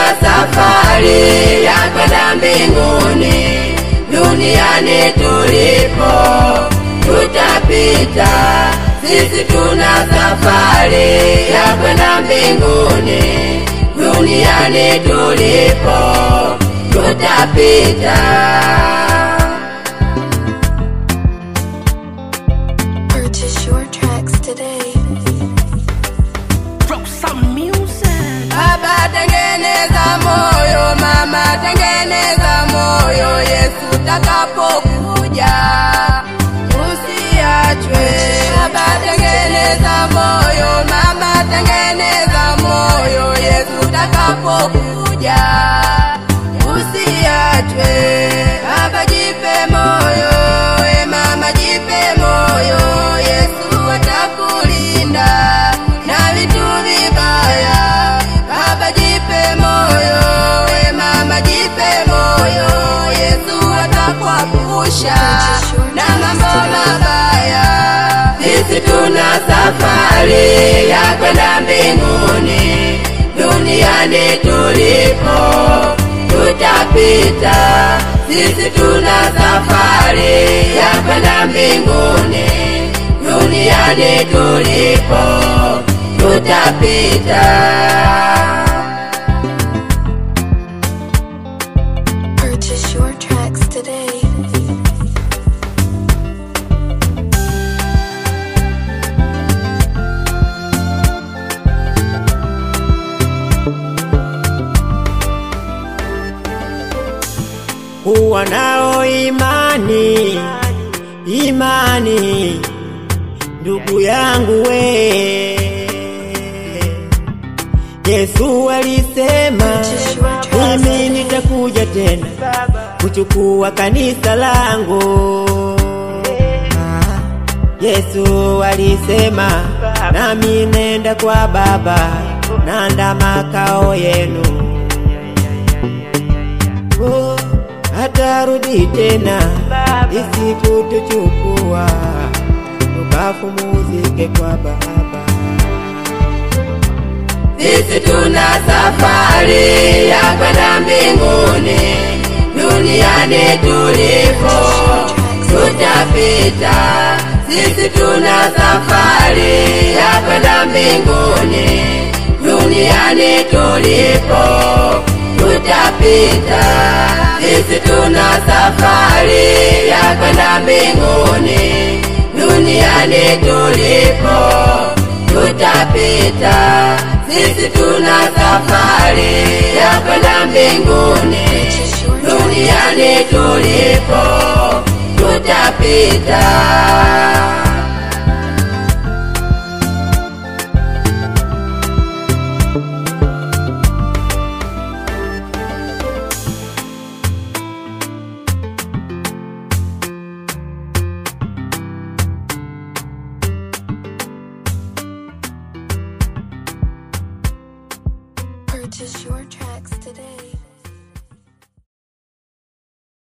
safari ya kwenda mbinguni. Duniani tulipo tutapita, sisi tuna safari ya kwenda mbinguni. Duniani tulipo tutapita. Purchase your tracks today. Baba tengeneza moyo, mama tengeneza moyo, Yesu takapokuja usiachwe. Baba tengeneza moyo, mama tengeneza moyo, Yesu takapokuja usiachwe. Baba jipe moyo, we mama jipe moyo, Yesu atakulinda na vitu vibaya. Baba jipe moyo, we mama jipe moyo, Yesu atakuepusha na mambo mabaya. Sisi tuna safari ya kwenda mbinguni, duniani tulipo tutapita. Sisi tuna safari ya kwenda mbinguni, duniani tulipo tutapita. Purchase your tracks today. kuwa nao imani, imani ndugu yangu we. Yesu alisema mimi nitakuja tena kuchukua kanisa langu. Ah, Yesu alisema nami nenda kwa Baba, nanda makao yenu Oh, atarudi tena isikutuchukua tukafumuzike kwa Baba. Sisi tuna safari ya kwenda mbinguni, duniani tulipo tutapita. Sisi tuna safari ya kwenda mbinguni, duniani tulipo tutapita. Sisi tuna safari ya kwenda mbinguni, duniani tulipo tutapita. Sisi tuna safari ya kwenda mbinguni, duniani tulipo tutapita. Purchase your tracks today.